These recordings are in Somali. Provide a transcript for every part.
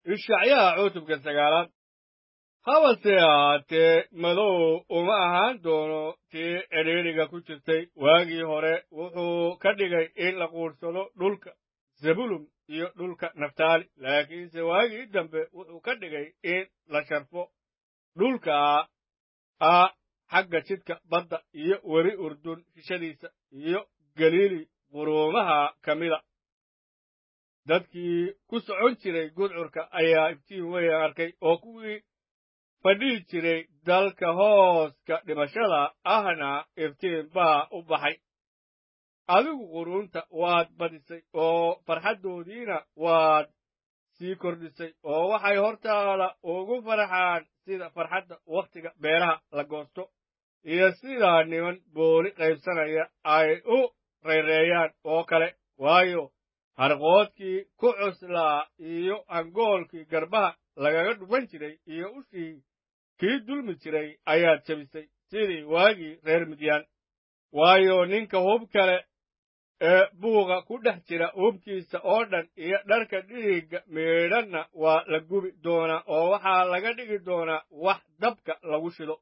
ishacyaha cutubka sagaalaad habase ahaatee madow uma ahaan doono tii cidhiidhiga ku jirtay waagii hore wuxuu ka dhigay in la quursado dhulka zebulun iyo dhulka naftaali laakiinse waagii dambe wuxuu ka dhigay in la sharfo dhulka ah xagga jidka badda iyo weri urdun hishadiisa iyo galiili quruumaha ka mida dadkii ku socon jiray gudcurka ayaa iftiin weyn arkay oo kuwii fadhihi jiray dalka hooska dhimashada ahna iftiin baa u baxay adigu quruunta waad badisay oo farxaddoodiina waad sii kordhisay oo waxay hortaada ugu farxaan sida farxadda wakhtiga beeraha la goosto iyo sidaa niman booli qaybsanaya ay u rayreeyaan oo kale waayo harqoodkii ku cuslaa iyo angoolkii garbaha lagaga dhuman jiray iyo ushii kii dulmi jiray ayaad jebisay sidii waagii reer midyaan waayo ninka hub kale ee buuqa ku dhex jira hubkiisa oo dhan iyo dharka dhiigga miidhanna waa la gubi doonaa oo waxaa laga dhigi doonaa wax dabka lagu shido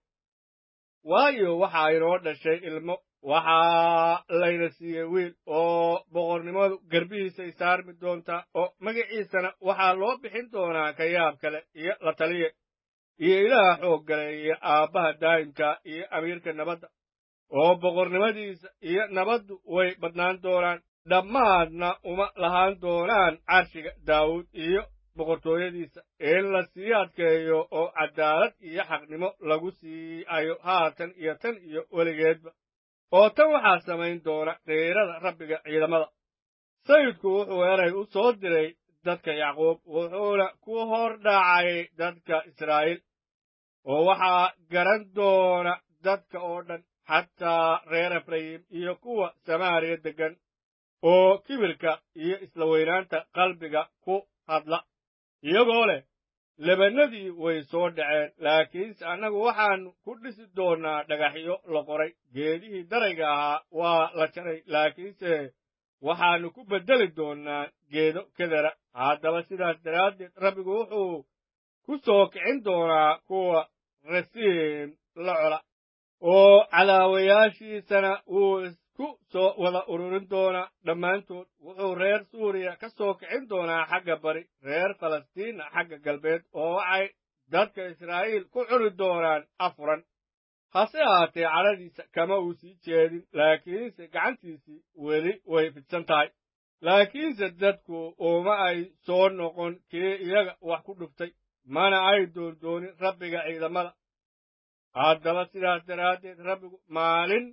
waayo waxaa inoo dhashay ilmo waxaa layna siiyey wiil oo boqornimadu garbihiisay saarmi doontaa oo magaciisana waxaa loo bixin doonaa ka yaab kale iyo la taliye iyo ilaaha xoog gale iyo aabbaha daa'imka iyo amiirka nabadda oo boqornimadiisa iyo nabaddu way badnaan doonaan dhammaadna uma lahaan doonaan carshiga daawuud iyo boqortooyadiisa in la sii adkeeyo oo caddaalad iyo xaqnimo lagu sii ayo haatan iyo tan iyo weligeedba oo tan waxaa samayn doona qiirada rabbiga ciidamada sayidku wuxuu eray u soo diray dadka yacquub wuxuuna ku hor dhacay dadka israa'iil oo waxaa garan doona dadka oo dhan xataa reer efrayim iyo kuwa samaariya deggan oo kibirka iyo isla weynaanta qalbiga ku hadla iyagoo leh lebannadii way soo dhaceen laakiinse annagu waxaannu ku dhisi doonnaa dhagaxyo la qoray geedihii darayga ahaa waa la jaray laakiinse waxaannu ku beddeli doonnaa geedo kedera haddaba sidaas daraaddeed rabbigu wuxuu ku soo kicin doonaa kuwa rasiim la cola oo cadaawayaashiisana wuu isku soo wada ururin doonaa dhammaantood wuxuu reer suuriya ka soo kicin doonaa xagga bari reer falastiinna xagga galbeed oo waxay dadka israa'iil ku cuni doonaan afuran hase ahaatee cadhadiisa kama uu sii jeedin laakiinse gacantiisii weli way fidsan tahay laakiinse dadku uma ay soo noqon kii iyaga wax ku dhuftay mana ay doondoonin rabbiga ciidamada haddaba sidaas daraaddeed rabbigu maalin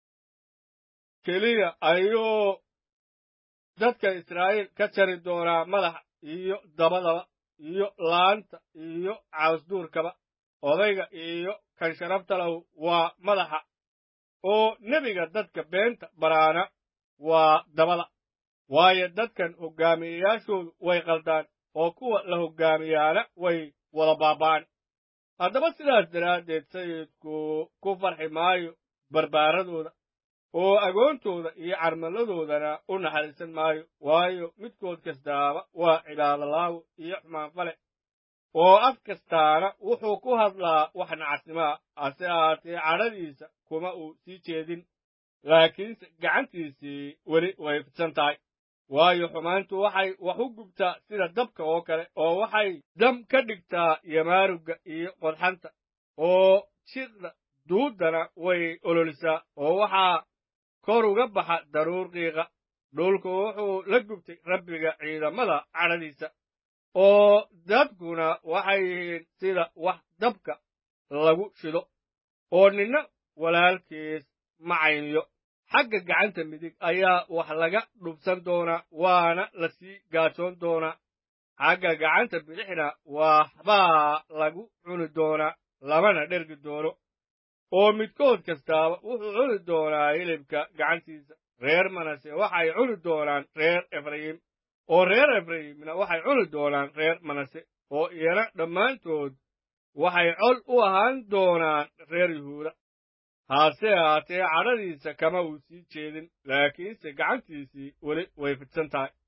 keliya ayuu dadka israa'iil ka jari doonaa madaxa iyo dabadaba iyo laanta iyo caasduurkaba odayga iyo kan sharafta lahu waa madaxa oo nebiga dadka beenta baraana waa dabada waayo dadkan hoggaamiyeyaashoodu way qaldaan oo kuwa la hoggaamiyaana way wada baaba'an haddaba sidaas daraaddeed sayidku ku farxi maayo barbaaradooda oo agoontooda iyo carmaladoodana u naxariisan maayo waayo midkood kastaaba waa cibaadolaawo iyo xumaanfale oo af kastaana wuxuu ku hadlaa wax nacasnimaa hase ahaatee cadhadiisa kuma uu sii jeedin laakiinse gacantiisii weli way fidsan tahay waayo xumaantu waxay wax u gubtaa sida dabka oo kale oo waxay dam ka dhigtaa yamaarugga iyo qodxanta oo jiqda duuddana way ololisaa oo waxaa kor uga baxa daruur qiiqa dhulku wuxuu la gubtay rabbiga ciidamada cadhadiisa oo dadkuna waxay yihiin sida wax dabka lagu shido oo ninna walaalkiis ma cayniyo xagga gacanta midig ayaa wax laga dhubsan doonaa waana la sii gaajoon doonaa xagga gacanta bidixna waxbaa lagu cuni doonaa lamana dhergi doono oo midkood kastaaba wuxuu cuni doonaa hilibka gacantiisa reer manase waxay cuni doonaan reer efrayim oo reer efrayimna waxay cuni doonaan reer manase oo iyana dhammaantood waxay col u ahaan doonaan reer yuhuuda hase ahaatee cadhadiisa kama uu sii jeedin laakiinse gacantiisii weli way fidsan tahay